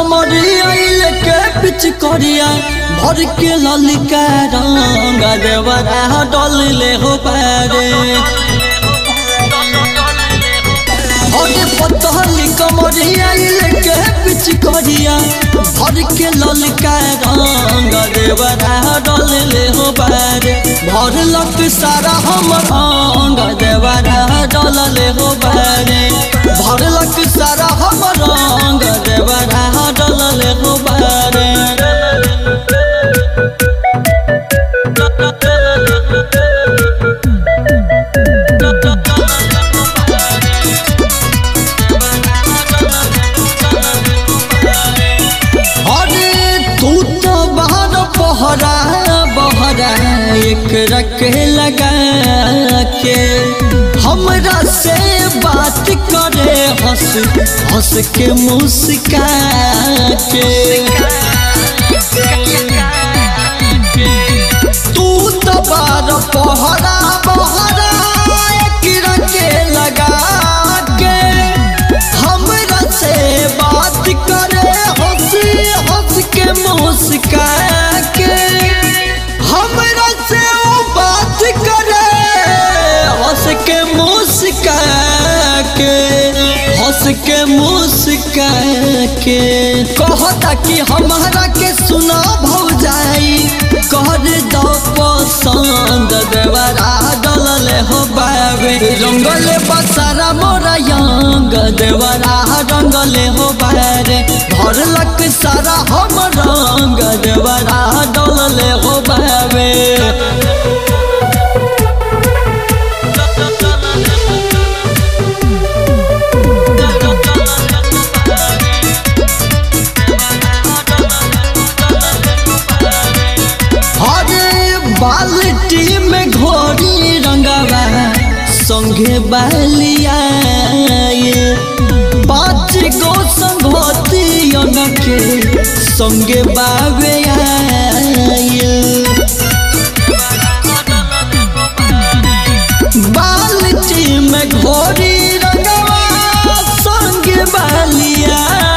कमरिया के पिच करिया भर के ललिका रंग देवरा डल ले हो पारे अरे पतली कमरिया के पिच करिया भर के ललिका रंग देवरा डल ले हो पारे भर लक सारा हम रंग देवरा डल ले हो पारे भर लक सारा हम रंग देवरा डल ले हो पारे अरे तू तो बाहर पहरा बहरा एक रख लगा के हमरा से बात करे हंस हंस के मुस्का के तू तो बार पहरा बहरा एक रख लगा के हमरा से बात करे हंस हंस के मुस्का के हमरा से वो बात करे हंस के मुस्का के हंस के मुस्का के कहता कि हमारा के सुना भौ जाई कर दो पसंद देवरा डलल हो बाबे रंगले बसारा मोरा यंग देवरा रंगले हो बारे भरलक सारा हम रंग देवरा डलले हो बाबे अरे बाल्टी में घोड़ी रंगवा संगे बालिया पाँच गो संगोतियन के संगे बाबे आयल बाल्टी में घोड़ी रंगवा संगे बालिया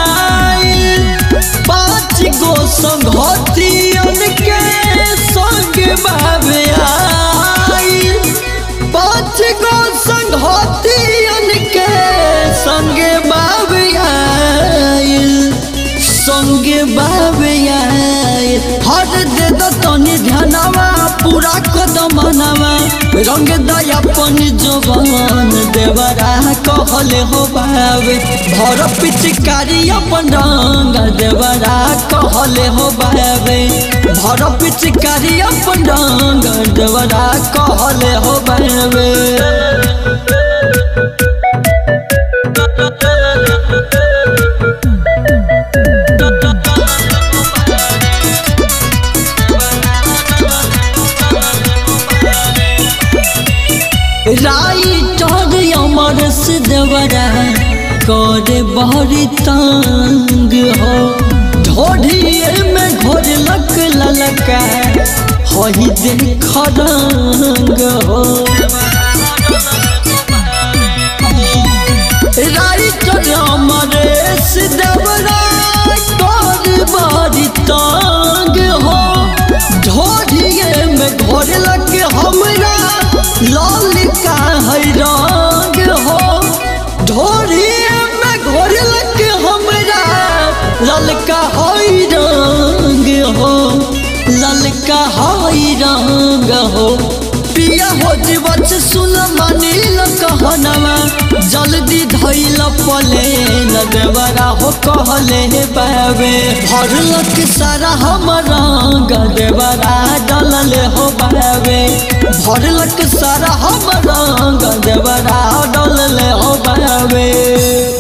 पाँच गो संगतियन के संग बाबे आई पाँच गो संगतियन के संग बाबे आई संग बाबे आई हर दे दो तनी ध्यानवा पूरा कदमनवा रंग दयापन जवान देवरा कहले हो बाबे भर पिचकारी अपन रंग देवरा कहले हो बाबे भर पिचकारी अपन रंग देवरा कहले हो बाबे राइटर अमर से देवरा कर बहरी तंग हो ढोढ़िए में घोर लक ललका हही देख रंग हो राइटर अमर से देवरा कर बहरी तंग हो ढोढ़िए में घोर लक हमरा ललिका है रंग हो ढोरिए में घोरलक हमरा ललका है रंग हो ललका है रंग हो पिया हो जीवन से सुन मानिल कहनवा जल्दी धैल पले न देवरा हो कहले हे बाबे भरलक सारा हम रंग देवरा डलले हो बाबे भरलक सारा हम रंग देवरा डलले हो बाबे